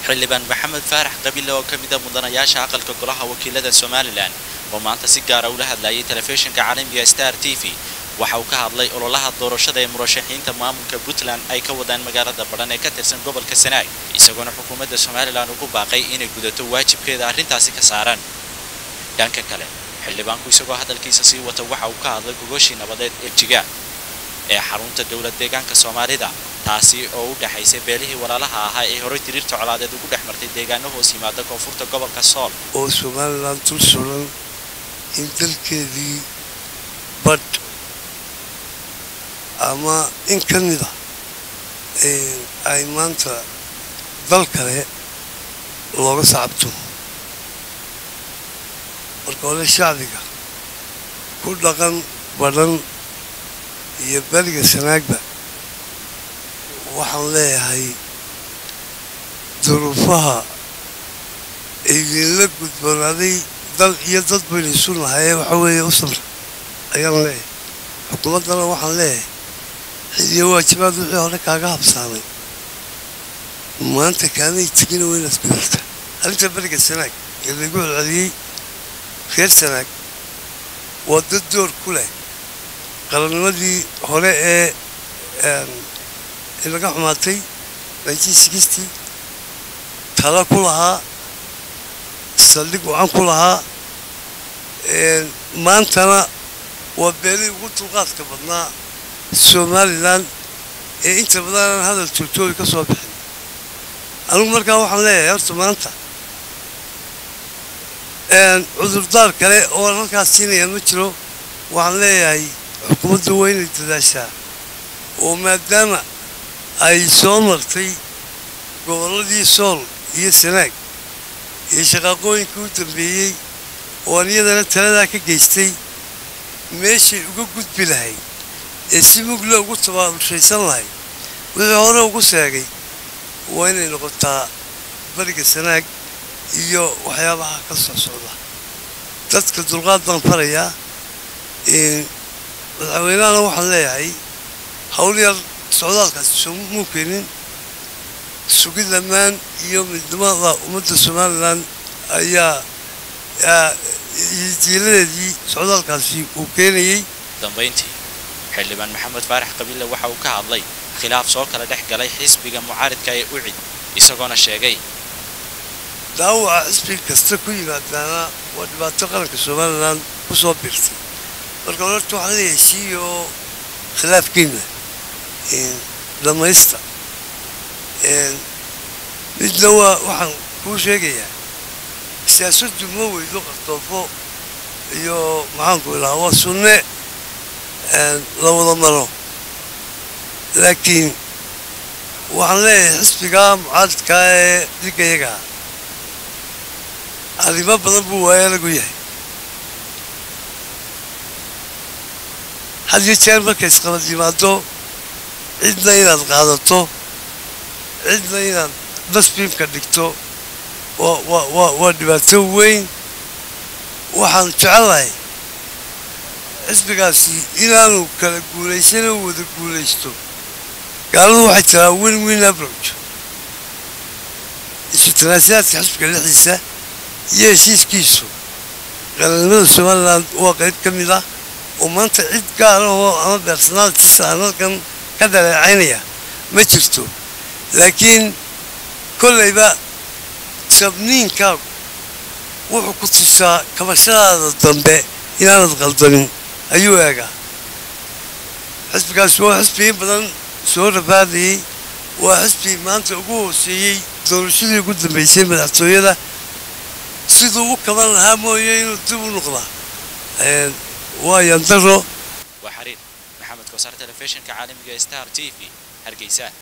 xildhibaan maxamed faarax qabile oo ka mida mudanayaasha aqalka golaha wakiilada somalilan oo maanta si gaara ula hadlayay telefishinka caalamiga star t v waxa uu ka hadlay ololaha doorashada ee murashaxiinta maamulka puntland ay ka wadaan magaalada badhan ee ka tirsan gobolka sanaag isagoona xukuumadda somalilan ugu baaqay inay gudato waajibkeeda arrintaasi ka saaran dhanka kale xildhibaanku isagoo hadalkiisa sii wata waxa uu ka hadlay gogoshii nabadeed ee jiga ee xarunta dowlad deegaanka soomaalida taasi oo u dhexaysay beelihii walaalaha ahaa ee horey diriirta colaadeed ugu dhex martay deegaano hoos yimaada koonfurta gobolka sool oo somalilan dul suran in dalkeedii badh ama in ka mida ay maanta dal kale looga sacabto marka hore shacbiga ku dhaqan badhan iyo beriga sanaagba waxaan leeyahay duruufaha idinla gudboonaaday dal iyo dad baynu isu nahaye waxa weeye u samra ayaan leeyahay xukuumaddana waxaan leeyahay xidiyo waajibaad wixii hore kaaga habsaamay maanta kaanay tegina waa inaad gudurta arrinta beriga sanaag ee lagu celceliyey reer sanaag waa dad door ku leh qarannimadii hore ee laga xumaatay tala ku lahaa saldhig wacan ku lahaa maantana waa beelihii ugu dulqaadka badnaa somalilan ee inta badanaan hadal joogtoobi ka soo bixin anigu markaa waxaan leeyahay horta maanta cudurdaar kale oo halkaas siinaya ma jiro waxaan leeyahay xukuumadda waa inay dadaashaa oo maadaama ay soo martay gobolladii sool iyo sanaag iyo shaqaaqooyinkii u dambeeyey oo aan iyadana taladaa ka geystay meeshay uga gudbi lahayd ee si mugle ugu tabaarushaysan lahayd wixii hore ugu sheegay waa inay noqotaa beriga sanaag iyo waxyaabaha ka soo socda dadka dulqaad baan farayaa madaxweynahana waxaan leeyahay hawl yar socdaalkaasi soomuu keenin sugid ammaan iyo midnimada ummadda somalilan ayaa jiiladeedii socdaalkaasi uu keenayey dambayntii xildhibaan maxamed faarax qabile waxa uu ka hadlay khilaaf soo kala dhex galay xisbiga mucaaridka ee ucid isagoona sheegay daawaca xisbiga kasta ku yimaadaana waa dhibaato qaranka somalilan ku soo biirtay marka horta waxaan leeyahay sii oo khilaafkiina dhamaysta midna waa waxaan kuu sheegayaa siyaasaddu ma weydo qardoofo iyo maxaanku ilahaa waa sunne la wada maro laakiin waxaan leeyahay xisbigaa mucaaridkaa ee dhigayagaa arrimo badan buu waaya lagu yahay had iyo jeer markay isqabad yimaado cidna inaad qaadato cidna inaad nasbiimka dhigto waa dhibaato weyn waxaan jecelahay xisbigaasi inaanu kala guulaysan oo wada guulaysto gaaladu waxay tiraa win win abroach isu tanaasilaadka xisbiga dhexdiisa iyo heshiiskiisu qarannimada somalilan waa qayb ka mid ah oo maanta cid gaara oo ama bersonaaltiisa aan halkan ka dhaleecaynaya ma jirto laakiin kollayba sabniinkaagu wuxuu ku tusaa kabashadaada dambe inaanad qaldanin ayuu eegaa xisbigaasi waa xisbi in badan soo rafaadayey waa xisbi maanta ugu hooseeyey doorashadii ugu dambeysay madaxtooyada siduu u kaban lahaa mooye inuu dib u noqdaa waa yandaro waa xariir maxamed kosaar telefishinka caalamiga star t v hargeysa